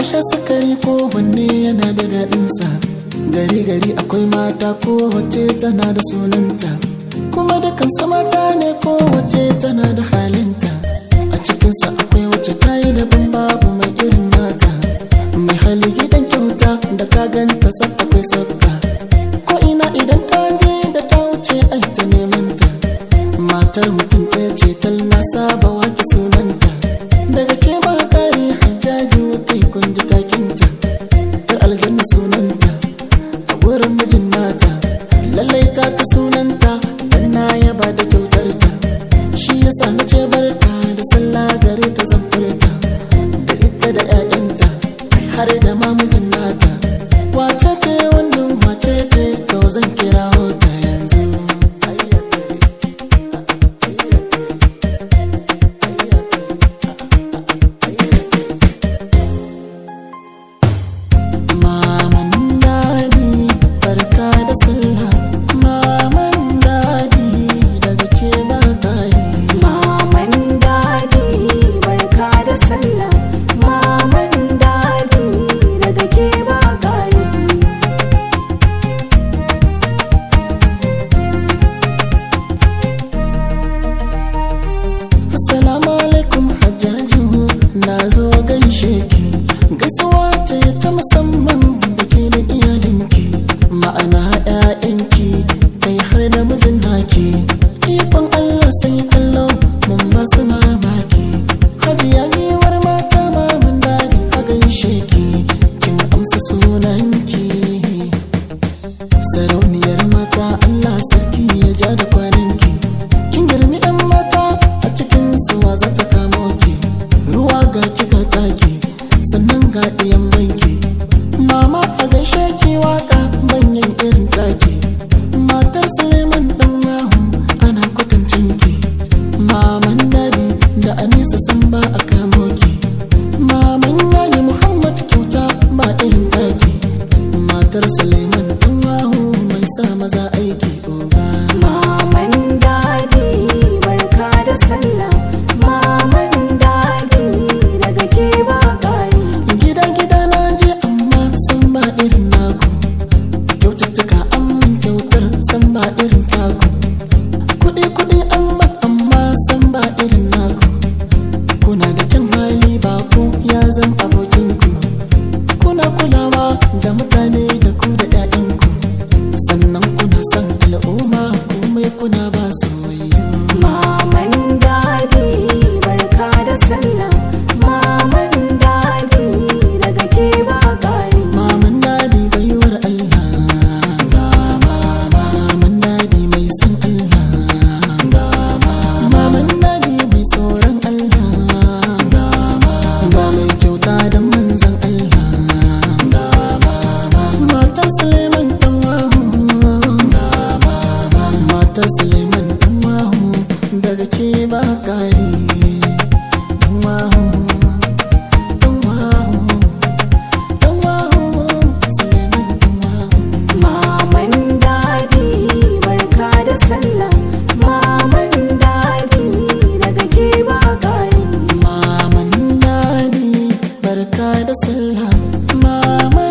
sha sukari ko wanne yana da daɗinsa gari gari akwai mata ko wacce tana da sunanta kuma dukansu mata ne ko wacce tana da halinta a cikinsa akwai wacce ta yi daban babu mai irin nata mai hali gidan kyauta da ka ganta sab akwai sabta ko ina idan ta je da ta wuce ai ta neman ta matar mutum ɗaya ce tal na saba wake sunanta daga ke ba kare hajjaji kai kun ji takinta yar aljanna sunanta a wurin mijin nata lallai ta ta sunanta dan na yaba da kyautar ta shi yasa na ce barka da sallah gare ta zan furta da ita da 'ya'yanta har da ma mijin nata wace ce wannan wace ce to zan kira ta yanzu Maman dadi barka da sallah Maman dadi daga ke ba gari Maman dadi barka da sallah Maman dadi daga ke ba gari Assalamu alaikum hajjaju na zo gaishe ki gaisuwa ce ta musamman da ke da iyalinki ma'ana 'ya'yanki kai har da mijin naki ikon Allah sai kallo mun ba su mamaki hajiya giwar mata mamun dadi a gaishe ki kin amsa sunanki sarauniyar mata Allah sarki ya ja da kwananki kin girmi yan mata a cikin suwa za ta kamo ki ruwa ga kika taki sannan ga ɗiyan banki mama a gaishe ki waka banyan irin taki matar suleiman dan yahu ana kwatancin ki maman dadi da anisa san ba a kamo ki maman yayi muhammad kyauta ba irin taki matar suleiman dan yahu mai sa maza aiki oga Maman dadi barka da sallah Maman dadi daga ke ba gari gida gida na je amma san ba irin naku kyaututtuka an min kyautar san ba irin taku kuɗi kuɗi an ban amma san ba irin naku kuna da kyan hali ba ku ya zam abokinku kuna kulawa da mutane da ku da 'ya'yanku sannan kuna son al'umma komai kuna ba soyayya Maman dadi barka da sallah Maman dadi daga ke ba gari Maman dadi baiwar Allah ga mama Maman dadi mai san Allah ga mama Maman dadi mai tsoron Allah ga mama Ga mai kyauta da manzan Allah ga mama Matar Suleiman dan wahu ga mama Matar Suleiman dan wahu da rake ba kari dan wahu dan wahu dan wahu Suleiman dan wahu Maman dadi barka da sallah Maman dadi daga ke ba gari Maman dadi barka da sallah Maman